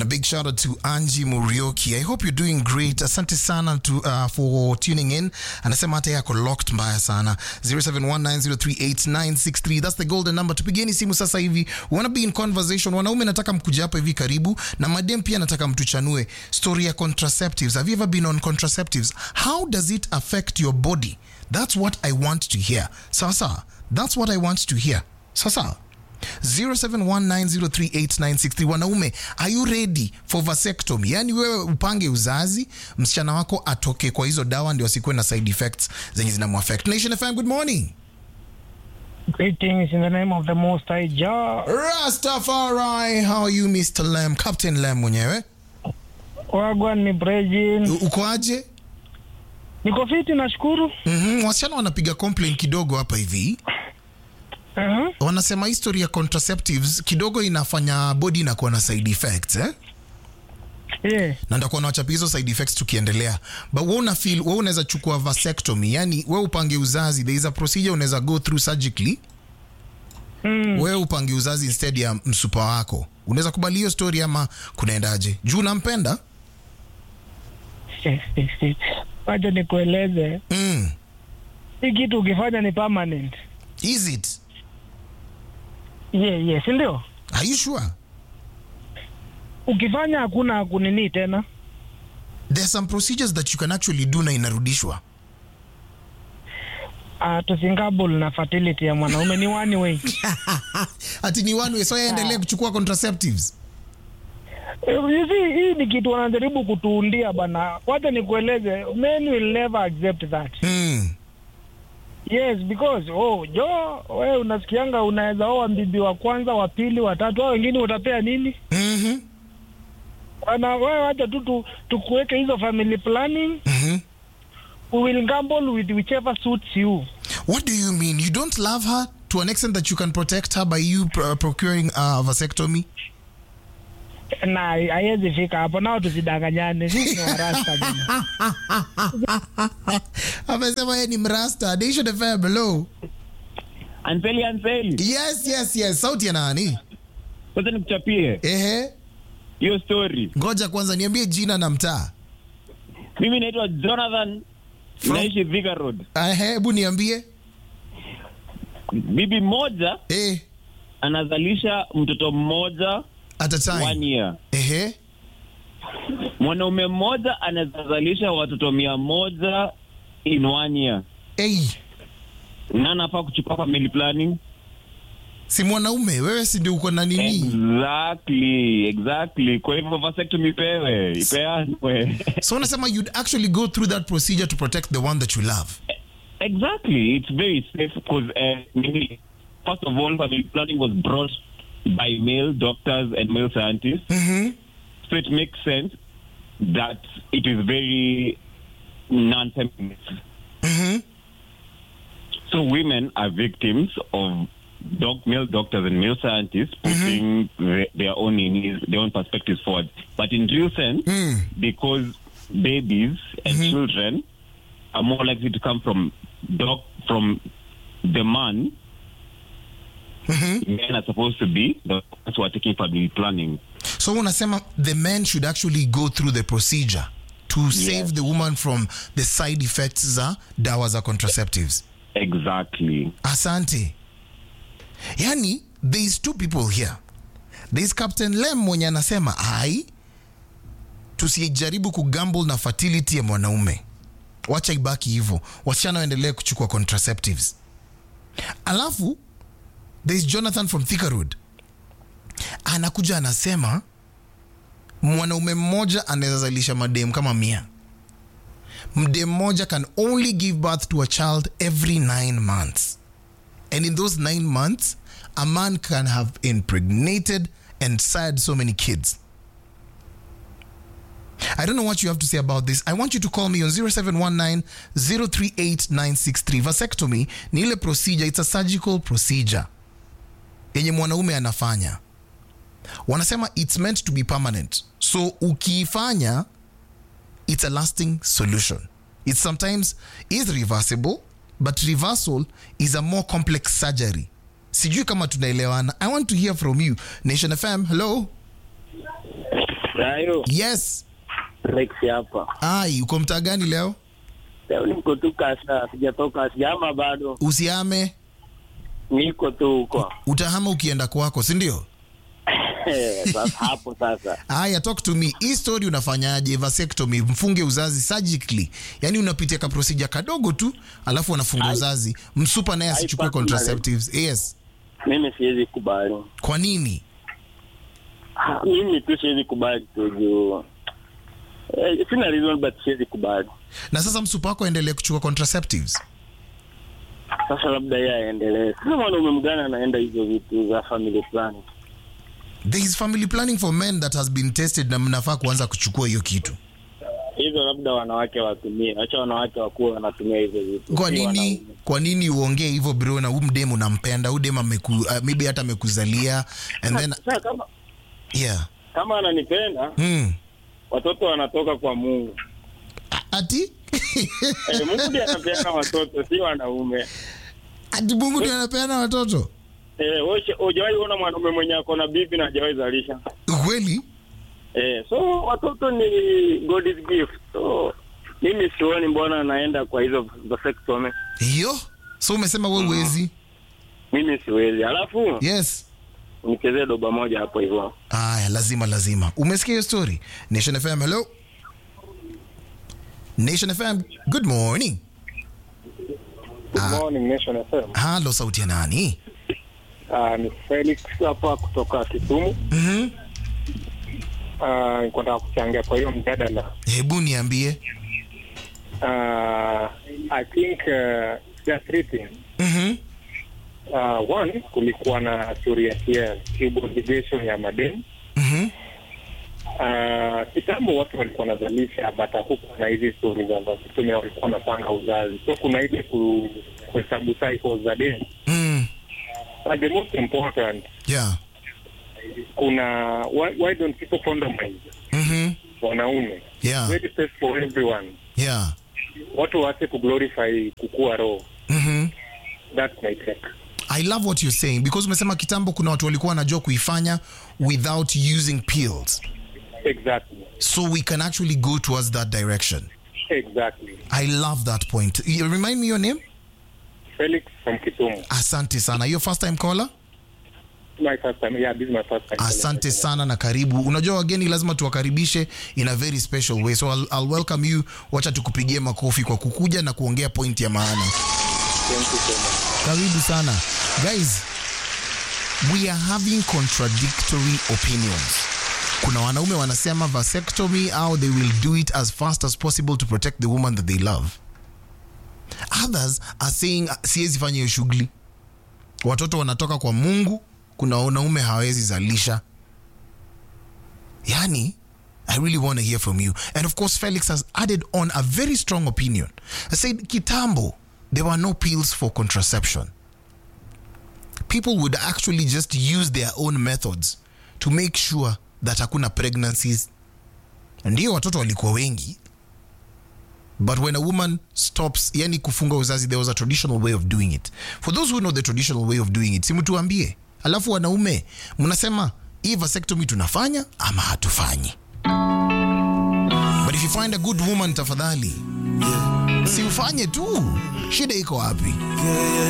a big shout out to Angie Murioki. I hope you're doing great. Asante sana to, uh, for tuning in. Anasema hata yako locked mbaya sana. 0719038963. That's the golden number. Tupigeni simu sasa hivi. We wanna be in conversation. Wanaume nataka mkuja hapa hivi karibu na madem pia nataka mtuchanue story ya contraceptives. Have you ever been on contraceptives? How does it affect your body? That's what I want to hear. Sasa, that's what I want to hear. Sasa. 0719038963 wanaume are you ready for vasectomy yani wewe upange uzazi msichana wako atoke kwa hizo dawa ndio asikuwe na side effects zenye zinamuaffect nation fm good morning Greetings in the name of the Most High Jah. rastafari how are you mr lam captain lam mwenyewe Wagwan ni Brejin. U- uko aje Niko fiti nashukuru. mm-hmm. wasichana wanapiga complain kidogo hapa hivi Uh-huh. wanasema history ya contraceptives kidogo inafanya body inakuwa na side effects eh? Yeah. na ndakuwa nawachapia hizo side effects tukiendelea but we una feel we unaweza chukua vasectomy yani we upange uzazi there is a procedure unaweza go through surgically Mm. we upange uzazi instead ya msupa wako unaweza kubali hiyo story ama kunaendaje juu unampenda Wacha nikueleze. mm. Hii kitu ukifanya ni permanent. is it Yeah, yeah, si ndio? are you sure Ukifanya hakuna kunini tena. there are some procedures that you can actually do na inarudishwa Uh, tusingable na fertility ya mwanaume ni one way. ati ni one way so yaendelee kuchukua contraceptives You see, hii ni kitu wanajaribu kutuundia bana. Wacha nikueleze, men will never accept that. mm. Yes, because oh, jo wewe unasikianga unaweza oa mbibi wa kwanza, wa pili, wa tatu, hao wengine utapea nini? mm-hmm. Bana wewe wacha tu tu- tukuweke hizo family planning. Mm-hmm. We will gamble with whichever suits you. what do you mean you don't love her to an extent that you can protect her by you pr- procuring a vasectomy Na haiwezi fika hapo, nao tusidanganyane, sisi ni warasta bana. amesema yeye ni mrasta Nation FM hello Anseli, Anseli, yes yes yes sauti ya nani kwanza nikuchapie ehe hiyo story. ngoja kwanza niambie jina na mtaa Mimi naitwa Jonathan, From- naishi Thika Road. ehe hebu niambie Bibi mmoja eh anazalisha mtoto mmoja at a one time year. ehe Mwanaume mmoja anazalisha watoto mia moja in one year, hey na anafaa kuchukua family planning. si mwanaume wewe si ndio uko na nini Exactly, exactly. Kwa hivyo vasectomy ipewe, ipeanwe. so unasema you'd actually go through that procedure to protect the one that you love Exactly. It's very safe because, uh, maybe, first of all, family planning was brought by male doctors and male scientists. mm-hmm. So it makes sense that it is very non feminist. Mm-hmm. So women are victims of doc- male doctors and male scientists putting the- their own needs, their own perspectives forward. But in real sense, Mm. because babies and children are more likely to come from doc from the man, men are supposed to be the ones who are taking family planning. so unasema the men should actually go through the procedure to save the woman from the side effects za dawa za contraceptives Exactly. asante yani there is two people here there is captain lem mwenye anasema ai tusijaribu kugamble na fertility ya mwanaume wacha ibaki hivyo wasichana waendelee kuchukua contraceptives alafu there is jonathan from Thika Road anakuja anasema mwanaume mmoja anaweza zalisha madem kama mia mdem mmoja can only give birth to a child every nine months and in those nine months a man can have impregnated and sired so many kids I don't know what you have to say about this. I want you to call me on 0719 038963. Vasectomy ni ile procedure, it's a surgical procedure yenye mwanaume anafanya. Wanasema it's meant to be permanent. So ukiifanya it's a lasting solution. It sometimes is reversible, but reversal is a more complex surgery. Sijui kama tunaelewana. I want to hear from you. Nation FM, hello. Rayo, yes Rex hapa. ai uko mtaa gani leo Leo niko tu kasa, sijatoka sijama bado. usiame Niko tu huko. utahama ukienda kwako si ndio Sasa hapo sasa. haya talk to me hii story unafanyaje vasectomy mfunge uzazi surgically yani unapitia ka procedure kadogo tu alafu wanafunga uzazi msupa naye asichukue Hai, contraceptives yes Mimi siwezi kubali. kwa nini Ah, Mimi tu siwezi kubali tu juu. Eh, sina reason but siwezi kubali. na sasa msupa wako aendelee kuchukua contraceptives Sasa labda yeye aendelee. Sasa mwanaume mgani anaenda hizo vitu za family planning? there is family planning for men that has been tested na mnafaa kuanza kuchukua hiyo kitu Hizo labda wanawake watumie. Acha wanawake wakuwa wanatumia hizo vitu. kwa si nini wanaume. kwa nini uongee hivyo bro na huu mdemu unampenda huu demu ameku, uh, maybe hata amekuzalia and then Sasa kama yeah kama ananipenda, hmm. watoto wanatoka kwa Mungu. ati Eh, Mungu ndiye anapeana watoto, si wanaume. ati mungu ndio anapeana watoto Eh, wewe hujawahi ona mwanaume mwenye ako na bibi na hajawahi zalisha. kweli Eh, so watoto ni God's gift. So mimi sioni mbona anaenda kwa hizo vasectomy. hiyo so umesema we uwezi Mimi siwezi. Alafu yes nichezee doba moja hapo hivyo. aya lazima lazima umesikia hiyo story nation fm hello nation fm good morning Good morning Nation FM. halo sauti ya nani Uh, ni Felix hapa kutoka Kisumu. mm-hmm. Uh, niko nataka kuchangia kwa hiyo mjadala. hebu niambie Uh, I think uh, there are three things. mm-hmm. Uh, one, kulikuwa na story ya ya subordination ya madeni. Mm-hmm. Uh, kitambo watu walikuwa wanazalisha but hakukuwa na hizi stori za vasectomy, walikuwa wanapanga uzazi, so kuna ile ku- kuhesabu cycles za deni. Mm. But the most important, yeah kuna why, why don't people condomize mm-hmm. wanaume yeah very safe for everyone yeah watu waache kuglorify kukua roho mm-hmm. that's my take i love what you're saying because umesema kitambo kuna watu walikuwa wanajua kuifanya without using pills exactly so we can actually go towards that direction exactly i love that point You remind me your name felix from kisumu asante sana hiyo first time caller my first time yeah this is my first time asante sana na karibu unajua wageni lazima tuwakaribishe in a very special way so I'll, I'll welcome you wacha tukupigie makofi kwa kukuja na kuongea point ya maana thank you so much karibu sana guys we are having contradictory opinions kuna wanaume wanasema vasectomy au they will do it as fast as possible to protect the woman that they love others are saying siwezi fanya hiyo shughuli watoto wanatoka kwa mungu kuna wanaume hawawezi zalisha yani I really want to hear from you. And of course, Felix has added on a very strong opinion. I said, Kitambo, there were no pills for contraception. People would actually just use their own methods to make sure that hakuna pregnancies. Ndio watoto walikuwa wengi. But when a woman stops, yani kufunga uzazi, there was a traditional way of doing it. For those who know the traditional way of doing it, simutuambie. Alafu wanaume, mnasema hii vasectomy tunafanya ama hatufanyi. But if you find a good woman, tafadhali si ufanye tu. Shida iko wapi?